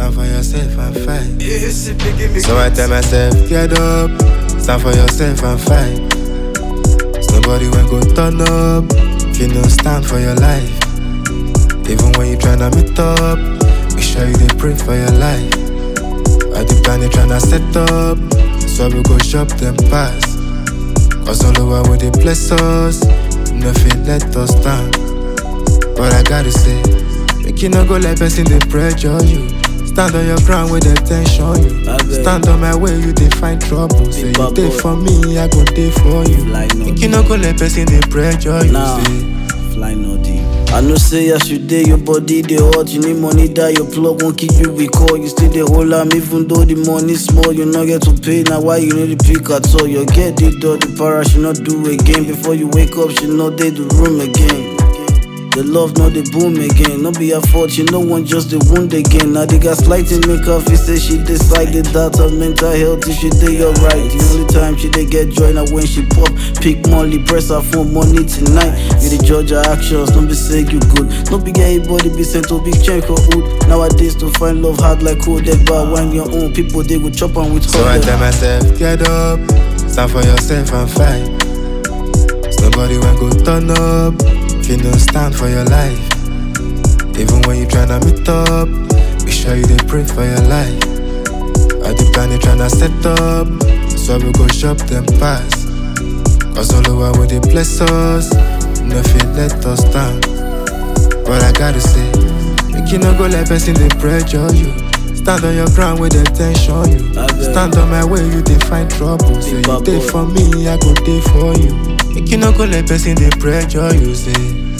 stand for yourself and fight. Yeah, see, biggie, me So I tell myself, get up, stand for yourself and fight. It's nobody when go turn up, if you no stand for your life. Even when you tryna meet up, make sure you dey pray for your life. I the plan you tryna set up, so we go shop them pass. Cause all over with they bless us, nothing let us down. But I gotta say, make you no go let person they pressure you. Stand on your ground with the tension you. I beg. Stand on my way, you dey find trouble. Say you bad dey boy. for me, I go dey for you. Like no Make you no go let person they pressure you. Nah, Say, fly no deep. I know say as you day, your body they hot. You need money that your plug won't keep you recall. You still the whole am even though the money small. You not get to pay now. Why you need the pick at all? You get it done. The para she not do again. Before you wake up, she not dey the room again. The love not the boom again. No be her fault. You know one just the wound again. Now they got slighting make her feel say she decided that her mental health is she dey alright. The only time she dey get joy now when she pop. Pick money, press her phone money tonight. You the judge her actions, don't be say you good. No be get anybody be sent to big check for hood. Nowadays to find love hard like cold but when your own people they go chop and with So I tell myself, get up, stand for yourself and fight. It's nobody when go turn up, if you no stand for your life. Even when you tryna meet up, make sure you dey pray for your life. I the plan you tryna set up, so we go shop them pass. Cause all over with they bless us, nothing let us down. But I gotta say, make you no go let person they pressure you. Stand on your ground with the tension you. I beg. Stand on my way, you dey find trouble. Say you bad dey boy. for me, I go dey for you. Make you no go let person they pressure you. Say